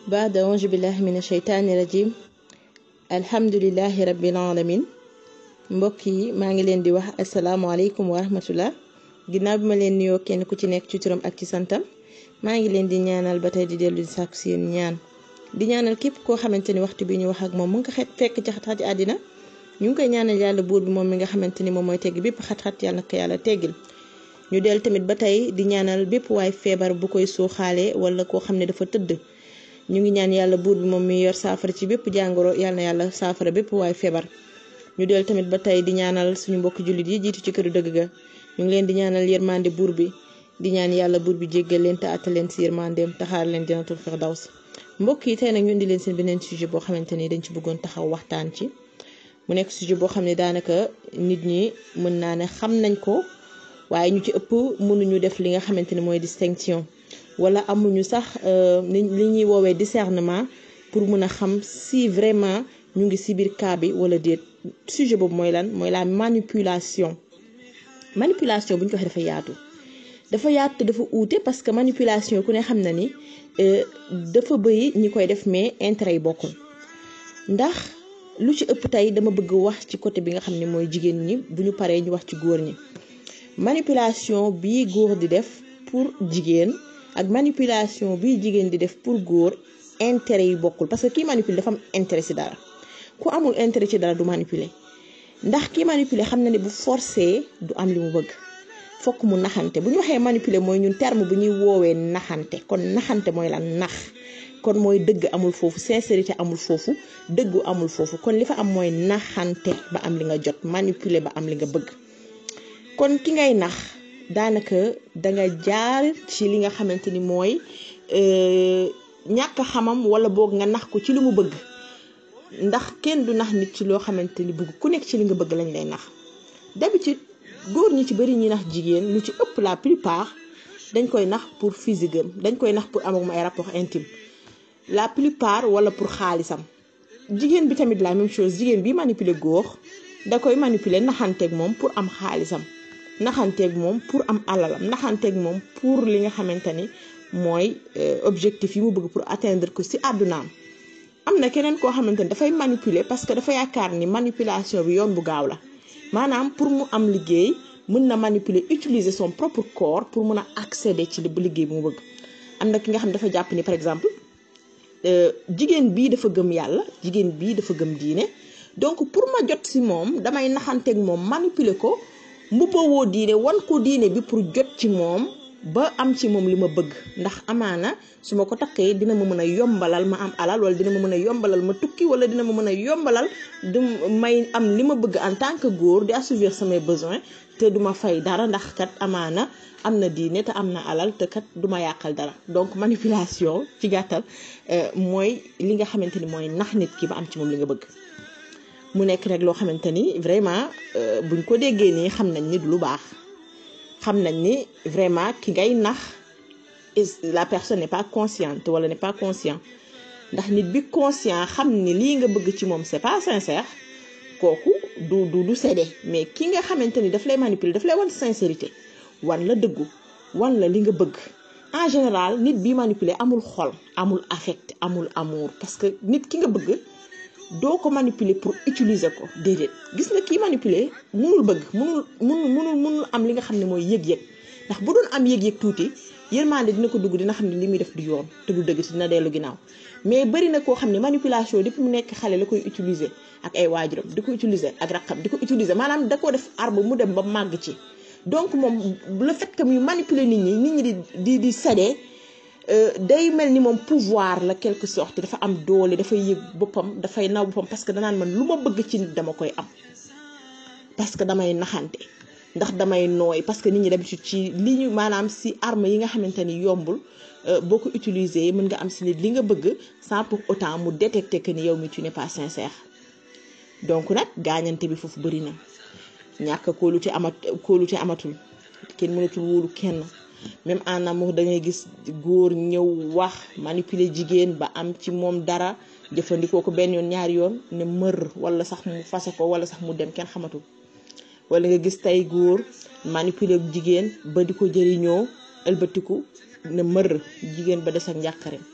baada auzu billahi min asheytaani rajim alhamdulilahi rabbil alamin mbokk yi maa ngi leen di wax asalaamaaleykum wa rahmatullah ginnaaw bi ma leen nuyoo kenn ku ci nekk ci turam ak ci santam maa ngi leen di ñaanal ba tey di dellu di sàkku seen ñaan di ñaanal képp koo xamante ni waxtu bi ñu wax ak moom mu nga xet fekk ci xat-xati àddina ñu ngi koy ñaanal yàlla buur bi moom mi nga xamante ni moom mooy tegg bépp xat-xat yàlla na ko yàlla teggil ñu del tamit ba tey di ñaanal bépp waay feebar bu koy suuxaale wala koo xam ne dafa tëdd ñu ngi ñaan yàlla buur bi moom mi yor saafara ci bépp jàngoro yàlla na yàlla saafara bépp waay feebar ñu del tamit ba tey di ñaanal suñu mbokki jullit yi jiitu ci këru dëgg ga ñu ngi leen di ñaanal yërmande buur bi di ñaan yàlla buur bi jéggal leen te àttal leen si yërmandeem taxaar leen janatul firdaws mbokk yi tey nag ñu indi leen seen beneen sujet boo xamante ni dañ ci bëggoon taxaw waxtaan ci mu nekk sujet boo xam ne daanaka nit ñi mën naa ne xam nañ ko waaye ñu ci ëpp mënuñu def li nga xamante ni mooy distinction wala amuñu sax li ñuy woowee discernement pour mën a xam si vraiment ñu ngi si biir cas bi wala déet sujet boobu mooy lan mooy la manipulation manipulation bu ñu ko waxee dafa yaatu dafa yaatu te dafa uute parce que manipulation ku ne xam na ni dafa bëri ñi koy def mais intérêt yi bokkul ndax lu ci ëpp tey dama bëgg wax ci côté bi nga xam ne mooy jigéen ñi bu ñu paree ñu wax ci góor ñi manipulation bii góor di def pour jigéen ak manipulation bii jigéen di def pour góor intérêt yi bokkul parce que kii manipuler dafa am intérêt ci dara ku amul intérêt ci dara du manipuler ndax kii manipuler xam na ne bu forcé du am li mu bëgg fokk mu naxante bu ñu waxee manipuler mooy ñun terme bu ñuy woowee naxante kon naxante mooy lan nax kon mooy dëgg amul foofu sincérité amul foofu dëggu amul foofu kon li fa am mooy naxante ba am li nga jot manipuler ba am li nga bëgg kon ki ngay nax daanaka danga jaar ci li nga xamante ni mooy ñàkk xamam wala boog nga nax ko ci li mu bëgg ndax kenn du nax nit ci loo xamante ni bëgg ku nekk ci li nga bëgg lañ lay nax d'habitude góor ñi ci bëri ñi nax jigéen lu ci ëpp la plupart dañ koy nax pour physique am dañ koy nax pour am ak ay rapport intime la plupart wala pour xaalisam jigéen bi tamit la même chose jigéen bi manipuler góor da koy manipuler naxanteeg moom pour am xaalisam naxanteeg moom pour am alalam naxanteeg moom pour li nga xamante ni mooy objectif yi mu bëgg pour atteindre ko ci àddunaam am na keneen koo xamante ni dafay manipuler parce que dafa yaakaar ni manipulation bi yoon bu gaaw la maanaam pour mu am liggéey mën na manipuler utiliser son propre corps pour mën a accéder ci liggéey bi mu bëgg am na ki nga xam dafa jàpp ni par exemple jigéen bii dafa gëm yàlla jigéen bii dafa gëm diine donc pour ma jot ci moom damay naxanteeg moom manipuler ko mbubbawoo diine wan ko diine bi pour jot ci moom ba am ci moom li ma bëgg ndax amaana su ma ko takkee dina ma mën a yombalal ma am alal wala dina ma mën a yombalal ma tukki wala dina ma mën a yombalal du may am li ma bëgg en tant que góor di assouvir samay besoins te duma fay dara ndax kat amaana am na diine te am na alal te kat duma yàqal dara donc manipulation ci gàttal mooy li nga xamante ni mooy nax nit ki ba am ci moom li nga bëgg mu nekk rek loo xamante ni vraiment buñ ko déggee nii xam nañ ni du lu baax xam nañ ni vraiment ki ngay nax la personne n'est pas consciente wala n'est pas conscient ndax nit bi conscient xam ni lii nga bëgg ci moom c'est pas sincère kooku du du du séddee mais ki nga xamante ni daf lay manipuler daf lay wan sincérité wan la dëggu wan la li nga bëgg en général nit bi manipuler amul xol amul affect amul amour parce que nit ki nga bëgg doo ko manipuler pour utiliser ko déedéet gis nga kii manipuler munul bëgg munul munul munul munul am li nga xam ne mooy yëg-yëg ndax bu doon am yëg-yëg tuuti yërmande dina ko dugg dina xam ne li muy def du yoon te du dëgg te dina dellu ginnaaw mais bari na koo xam ne manipulation depuis mu nekk xale la koy utiliser ak ay waajuram di ko utiliser ak raqam di ko utiliser maanaam da ko def arbre mu dem ba màgg ci donc moom le fait que muy manipuler nit ñi nit ñi di di di séddee day mel ni moom pouvoir la quelque sorte dafa am doole dafay yëg boppam dafay naw boppam parce que danaan man lu ma bëgg ci nit dama koy am parce que damay naxante ndax damay nooy parce que nit ñi d'habitude ci li ñu maanaam si arme yi nga xamante ni yombul boo ko utiliser mën nga am si nit li nga bëgg sans pour autant mu détecter que ni yow mi tu n'es pas sincère donc nag gaañante bi foofu bëri na ñàkk kóolute amat kóolute amatul kenn mënatul wóolu kenn même en amour da ngay gis góor ñëw wax manipuler jigéen ba am ci moom dara jëfandikoo ko benn yoon ñaari yoon ne mër wala sax mu fase ko wala sax mu dem kenn xamatul wala nga gis tey góor manipuler jigéen ba di ko jëriñoo ëlbatiku ne mër jigéen ba des ak njàqareem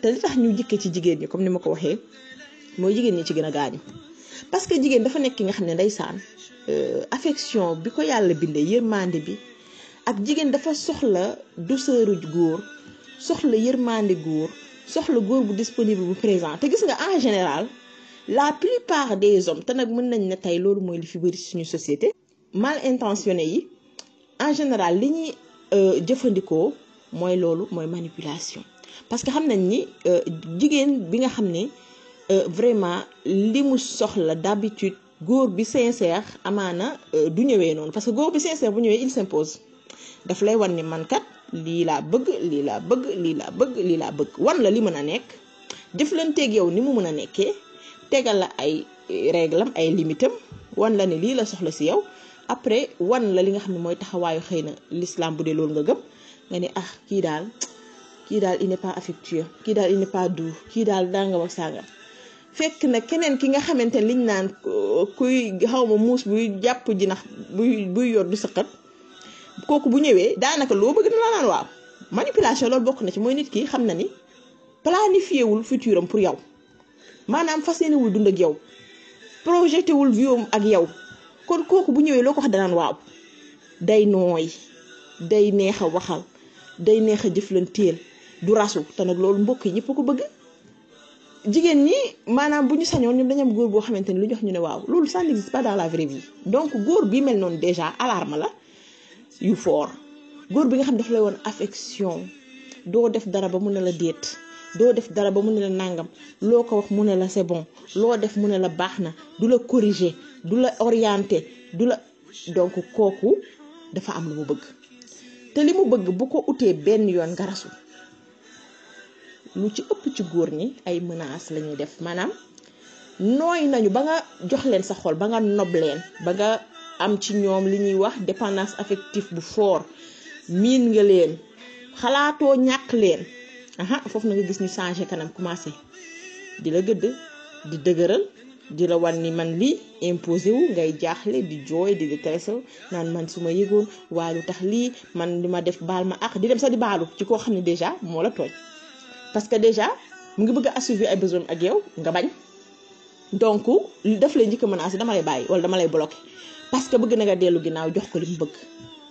te li tax ñu jikke ci jigéen ñi comme ni ma ko waxee mooy jigéen ñi ci gën a gaañu parce que jigéen dafa nekk ki nga xam ne ndeysaan affection bi ko yàlla bindee yërmande bi ak jigéen dafa soxla douceuru góor soxla yërmande góor soxla góor bu disponible bu présent te gis nga en général la plupart des hommes te nag mën nañ ne tey loolu mooy li fi bëri suñu société mal intentionné yi en général li ñuy jëfandikoo mooy loolu mooy manipulation parce que xam nañ ni jigéen bi nga xam ne vraiment li mu soxla d'habitude góor bi sincère amaana du ñëwee noonu parce que góor bi sincère bu ñëwee il s'impose daf lay wan ni man kat lii laa bëgg lii laa bëgg lii laa bëgg lii laa bëgg wan la li mën a nekk jëflanteeg yow ni mu mën a nekkee tegal la ay réglam ay limitam wan la ne lii la soxla si yow après wan la li nga xam ne mooy taxawaayu xëy na l'islam bu dee loolu nga gëm nga ne ah kii daal kii daal il n'est pas affectueux kii daal il n'est pas doux kii daal danga wax sàngam fekk na keneen ki nga xamante ne liñ naan kuy xaw ma muus buy jàpp jinax buy buy yor du sëqat kooku bu ñëwee daanaka loo bëgg na la naan waaw manipulation loolu bokk na ci mooy nit ki xam na ni planifié wul futur am pour yow maanaam fas yéene wul dund ak yow projeté wul viom ak yow kon kooku bu ñëwee loo ko wax danaan waaw day nooy day neex a waxal day neex a jëflanteel du rasu te nag loolu mbokk yi ñëpp ko bëgg jigéen ñi maanaam bu ñu sañoon ñoom dañu am góor boo xamante ni lu jox ñu ne waaw loolu ça n'existe pas dans la vraie vie donc góor bi mel noonu déjà alarme la yu fort góor bi nga xam daf lay woon affection doo def dara ba mu ne la déet doo def dara ba mu ne la nàngam loo ko wax mu ne la c'est bon loo def mu ne la baax na du la corriger du la orienter du la donc kooku dafa am lu mu bëgg te li mu bëgg bu ko utee benn yoon nga rasu lu ci ëpp ci góor ñi ay menaces la ñuy def maanaam nooy nañu ba nga jox leen sa xol ba nga nob leen ba nga am ci ñoom li ñuy wax dépendance affective bu fort miin nga leen xalaatoo ñàkk leen aha foofu na nga gis ñu changé kanam commencé di la gëdd di dëgëral di la wan ni man lii imposé wu ngay jaaxle di jooy di détresse naan man su ma yëgoon waa lu tax lii man li ma def baal ma ak di dem sax di baalu ci koo xam ne déjà moo la tooñ parce que déjà mu ngi bëgg a assouvir ay besoin ak yow nga bañ donc daf lay njëkk a menacé dama lay bàyyi wala dama lay bloqué parce que bëgg na nga dellu ginnaaw jox ko li mu bëgg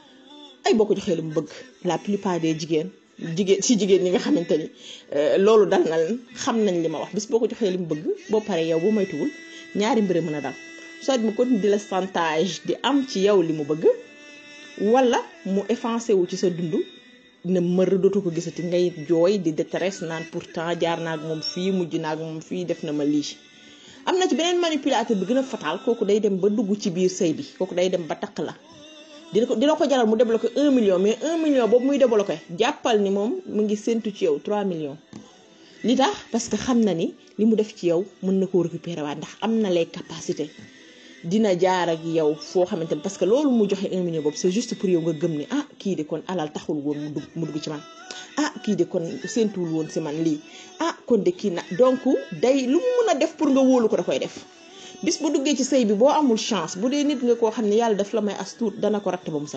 ay boo ko joxee li mu bëgg la plupart des jigéen jigéen si jigéen ñi nga xamante ni loolu dal na leen xam nañ li ma wax bis boo ko joxee li mu bëgg boo paree yow boo moytuwul ñaari mbir mën a dal soit mu continue di la chantage di am ci yow li mu bëgg wala mu effacé wu ci sa dund ne mër dootu ko gisati ngay jooy di détresse naan pourtant jaar naa ak moom fii mujj naa ak moom fii def na ma lii. am na ci beneen manipulateur bi gën a fatal kooku day dem ba dugg ci biir sëy bi kooku day dem ba takk la dina ko dina ko jaral mu débloqué 1 million mais 1 million boobu muy débloqué jàppal ni moom mu ngi séntu ci yow 3 millions. li tax parce que xam na ni li mu def ci yow mën na koo récupérer waat ndax am na les capacités dina jaar ak yow foo xamante ni parce que loolu mu joxe 1 million boobu c'est juste pour yow nga gëm ni ah kii de kon alal taxul woon mu dugg mu dugg ci man. ah kii de kon séentuwul woon si man lii ah kon de kii na donc day lu mu mën a def pour nga wóolu ko da koy def bis bu duggee ci sëy bi boo amul chance bu dee nit nga koo xam ne yàlla daf la may as tuut dana ko ratt ba mu set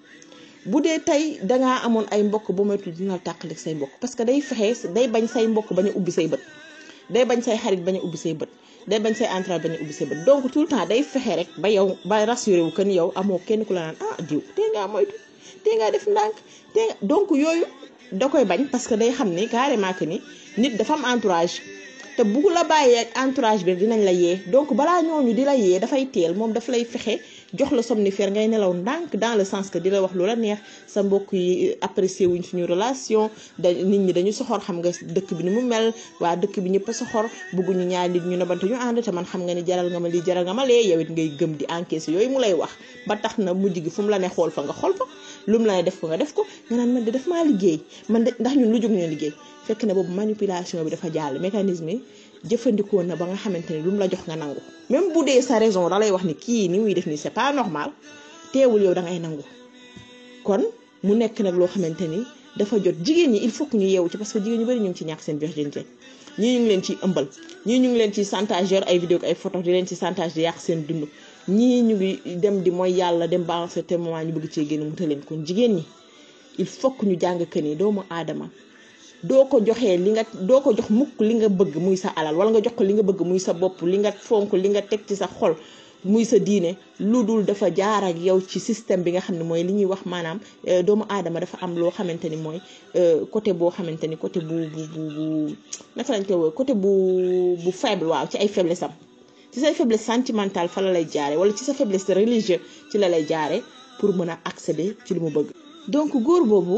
bu dee tey dangaa amoon ay mbokk ba moytul dina tàqalik say mbokk parce que day fexe day bañ say mbokk bañ a ubbi say bët day bañ say xarit bañ a ubbi say bët day bañ say entourage bañ a ubbi say bët donc tout le temps day fexe rek ba yow ba rassuré wu que ni yow amoo kenn ku la naan ah diw tey ngaa moytu tey ngaa def ndànk tey nga donc yooyu da koy bañ parce que day xam ni carrément que ni nit dafa am entourage te bu la bàyyee ak entourage bi dinañ la yee donc balaa ñooñu di la yee dafay teel moom daf lay fexe jox la somnifère ngay nelaw ndànk dans le sens que di la wax lu la neex sa mbokk yi apprécier wuñ suñu relation da nit ñi dañu soxor xam nga dëkk bi ni mu mel waa dëkk bi ñëpp a soxor bëgguñu ñaar nit ñu nobante ñu ànd te man xam nga ni jaral nga ma lii jaral nga ma lee yow it ngay gëm di encaisser yooyu mu lay wax ba tax na mujj gi fu mu la ne xool fa nga xool fa lu mu la ne def ko nga def ko nga naan man de def maa liggéey man de ndax ñun lu jóg ñu liggéey fekk na boobu manipulation bi dafa jàll mécanisme yi jëfandikoo na ba nga xamante ni lu mu la jox nga nangu même bu dee sa raison da lay wax ni kii ni muy def nii c'est pas normal teewul yow da ngay nangu kon mu nekk nag loo xamante ni dafa jot jigéen ñi il faut que ñu yeewu ci parce que jigéen ñu bari ñu ngi ci ñàkk seen virginité ñii ñu ngi leen ciy ëmbal ñii ñu ngi leen ci chantage yor ay vidéo ay photo di leen ci chantage di yàq seen dund ñii ñu ngi dem di mooy yàlla dem ba en certain moment ñu bëgg cee génn mu leen kon jigéen ñi il faut que ñu jàng que ni doomu aadama doo ko joxee li nga doo ko jox mukk li nga bëgg muy sa alal wala nga jox ko li nga bëgg muy sa bopp li nga fonk li nga teg ci sa xol muy sa diine lu dul dafa jaar ak yow ci système bi nga xam ne mooy li ñuy wax maanaam doomu aadama dafa am loo xamante ni mooy côté boo xamante ni côté bu bu bu bu naka lañ koy woo côté bu bu faible waaw ci ay faiblesse am ci say faiblesse sentimentale fa la lay jaare wala ci sa faiblesse religieuse ci la lay jaare pour mën a accéder ci li mu bëgg donc góor boobu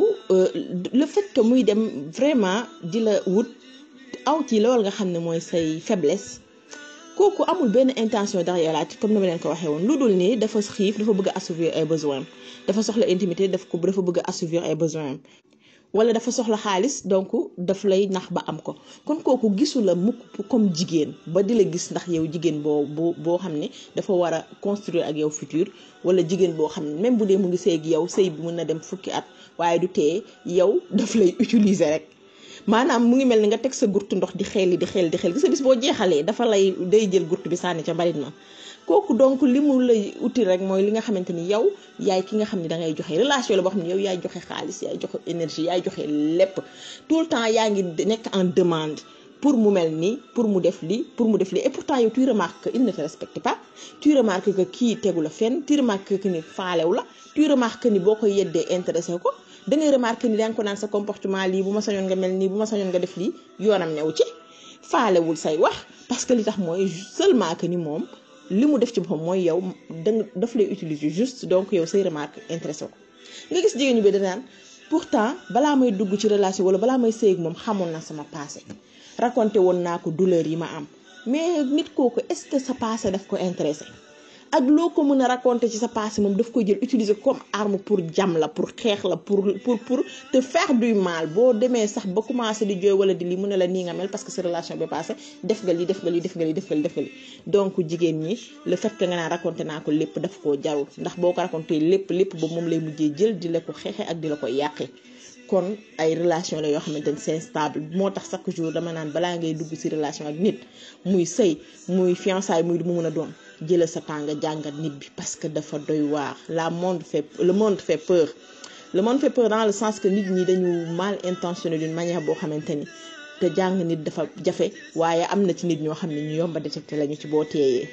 le fait que muy dem vraiment di la wut aw ci loolu nga xam ne mooy say faiblesse kooku amul benn intention derrière la comme ni ma leen ko waxee woon lu dul nii dafa xiif dafa bëgg a assouvir ay besoin dafa soxla intimité daf ko dafa bëgg a assouvir ay besoin wala dafa soxla xaalis donc daf lay nax ba am ko kon kooku gisu la mukk comme jigéen ba di la gis ndax yow jigéen boo boo boo xam ne dafa war a construire ak yow futur wala jigéen boo xam ne même bu dee mu ngi sëy ak yow sëy bi mën na dem fukki at waaye du tee yow daf lay utiliser rek maanaam mu ngi mel ni nga teg sa gurtu ndox di xeeli di xeeli di xeeli gis nga bis boo jeexalee dafa lay day jël gurtu bi sànni ca mbalit ma kooku donc li mu lay uti rek mooy li nga xamante ni yow yaay ki nga xam ne da ngay joxe relation la boo xam ne yow yaay joxe xaalis yaay joxe énergie yaay joxe lépp tout le temps yaa ngi nekk en demande pour mu mel nii pour mu def lii pour mu def lii et pourtant yow tu remarques que il ne te respecte pas tu remarques que kii tegu la fenn tu remarques que ni faalew la tu remarques que ni boo koy yeddee intéressé ko da ngay remarquer ni yaa ngi ko naan sa comportement lii bu ma sañoon nga mel nii bu ma sañoon nga def lii yoonam new ci faalewul say wax parce que li tax mooy seulement que ni moom li mu def ci boppam mooy yow danga daf lay utiliser juste donc yow say remarque intéressé ko nga gis jigéen ñu bi danaan pourtant balaa may dugg ci relation wala balaa may sëy ak moom xamoon na sama passé raconté woon naa ko douleur yi ma am mais nit kooku est-ce que sa passé daf ko intéressé ak loo ko mën a raconter ci sa passé moom daf koy jël utiliser comme arme pour jam la pour xeex la pour pour pour te faire du mal boo demee sax ba commencé di jooy wala di lii mu ne la nii nga mel parce que sa relation bi passé def nga lii def nga lii def nga lii def nga lii def nga lii donc jigéen ñi le fait que nga naan raconté naa ko lépp daf koo jarul ndax boo ko raconté lépp lépp ba moom lay mujjee jël di la ko xeexe ak di la ko yàqee kon ay relation la yoo xamante ni c'est stable moo tax chaque jour dama naan balaa ngay dugg ci relation ak nit muy sëy muy fiançailles muy mu mën a doon jëlal sa temps nga jàngat nit bi parce que dafa doy waar la monde fait le monde fait peur le monde fait peur dans le sens que nit ñi dañu mal intentionné d'une manière boo xamante ni te jàng nit dafa jafe waaye am na ci nit ñoo xam ne ñu yomba détecté lañu ci boo teeyee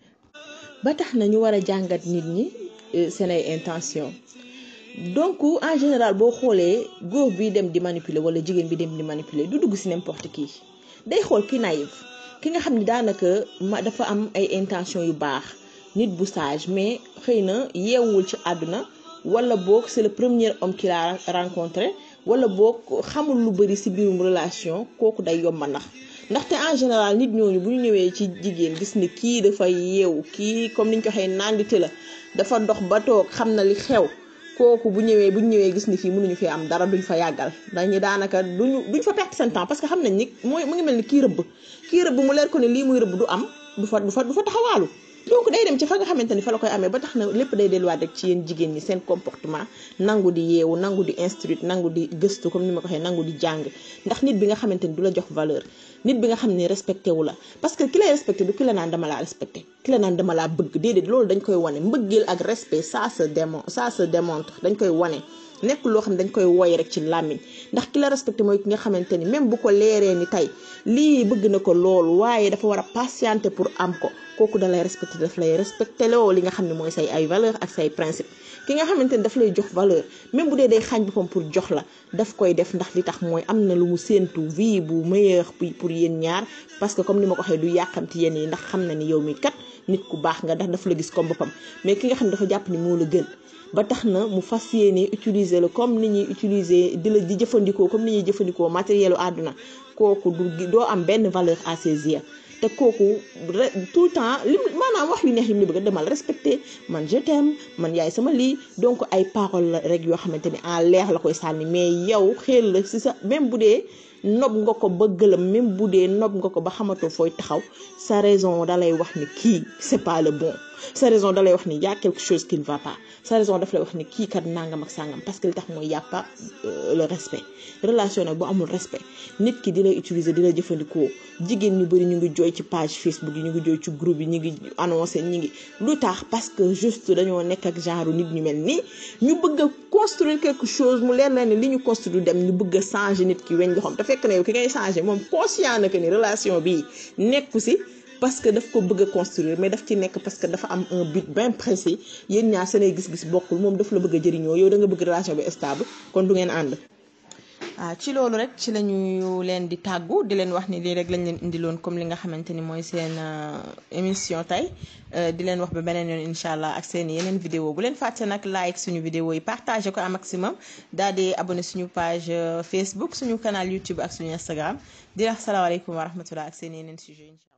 ba tax na ñu war a jàngat nit ñi seen ay intention donc en général boo xoolee góor bi dem di manipuler wala jigéen bi dem di manipuler du dugg ci n'importe qui day xool ki naïf ki nga xam ni daanaka ma dafa am ay intention yu baax nit bu sage mais xëy na yeewul ci àdduna wala boog c'est le premier homme qu'il a rencontré wala boog xamul lu bari ci biirum relation kooku day yomba ndax ndaxte en général nit ñooñu bu ñu ñëwee ci jigéen gis ni kii dafa yeewu kii comme niñ ko waxee nandite la dafa dox ba toog xam na li xew kooku bu ñëwee bu ñu ñëwee gis ni fii mënuñu fi am dara duñ fa yàggal dañu daanaka duñu duñ fa perte seen temps parce que xam nañ ni mooy mu ngi mel ni kii rëbb kii rëbb mu leer ko ne lii muy rëbb du am du fa du fa du fa taxawaalu donc day dem ci fa nga xamante ni fa la koy amee ba tax na lépp day delluwaat rek ci yéen jigéen ñi seen comportement nangu di yeewu nangu di instruire nangu di gëstu comme ni ma ko waxee nangu di jàng ndax nit bi nga xamante ni du la jox valeur nit bi nga xam ne respecté wu la parce que ki lay respecté du ki la naan dama laa respecté ki la naan dama laa bëgg déedéet loolu dañ koy wane mbëggeel ak respect ça se démon ça se démontre dañ koy wane nekk loo xam ne dañ koy woy rek ci làmmiñ ndax ki la respecté mooy ki nga xamante ni même bu ko leeree ni tey lii bëgg na ko loolu waaye dafa war a patienter pour am ko kooku da lay respecté daf lay respecté loo li nga xam ne mooy say ay valeur ak say principe ki nga xamante ni daf lay jox valeur même bu dee day xaañ boppam pour jox la daf koy def ndax li tax mooy am na lu mu séentu vie bu meilleur pour yéen ñaar parce que comme ni ma ko waxee du yàqamti yéen yi ndax xam na ni yow mi kat nit ku baax nga ndax daf la gis comme boppam mais ki nga xam ne dafa jàpp ni moo la gën ba tax na mu fas yéene utiliser la comme ni ñuy utiliser di la di jëfandikoo comme ni ñuy jëfandikoo matérielu àdduna kooku du doo am benn valeur à ses yeux te kooku tout le temps li maanaam wax yu neex yi mu bëgg a demal respecté man je t'aime man yaay sama lii donc ay parole la rek yoo xamante ni en leer la koy sànni mais yow xel la si sa même bu dee nob nga ko ba gëlëm même bu dee nob nga ko ba xamatoo fooy taxaw sa raison da lay wax ni kii c'est pas le bon sa raison da lay wax ni y a quelque chose qui ne va pas sa raison daf lay wax ni kii kat nangam ak sangam parce que li tax mooy y a pas le respect relation nag bu amul respect nit ki di lay utiliser di la jëfandikoo jigéen ñu bëri ñu ngi jooy ci page Facebook yi ñu ngi jooy ci groupe yi ñu ngi annoncé ñu ngi lu tax parce que juste dañoo nekk ak genre nit ñu mel nii ñu bëgg a construire quelque chose mu leer la ne li ñu construire dem ñu bëgg a changer nit ki weñ loxoom te fekk na yow ki ngay changer moom conscient na que ni relation bi nekku si parce que daf ko bëgg a construire mais daf ci nekk parce que dafa am un but bien précis yéen ñaar seen ay gis-gis bokkul moom daf la bëgg a jëriñoo yow da nga bëgg relation bi stable kon du ngeen ànd. ah ci loolu rek ci lañu leen di tàggu di leen wax ni lii rek lañ leen indiloon comme li nga xamante ni mooy seen émission tey di leen wax ba beneen yoon incha allah ak seen yeneen vidéo bu leen fàtte nag like suñu vidéo yi partagé ko un maximum daal di abonné suñu page Facebook suñu canal YouTube ak suñu Instagram di wax salaamaaleykum wa rahmatullah ak seen yeneen sujet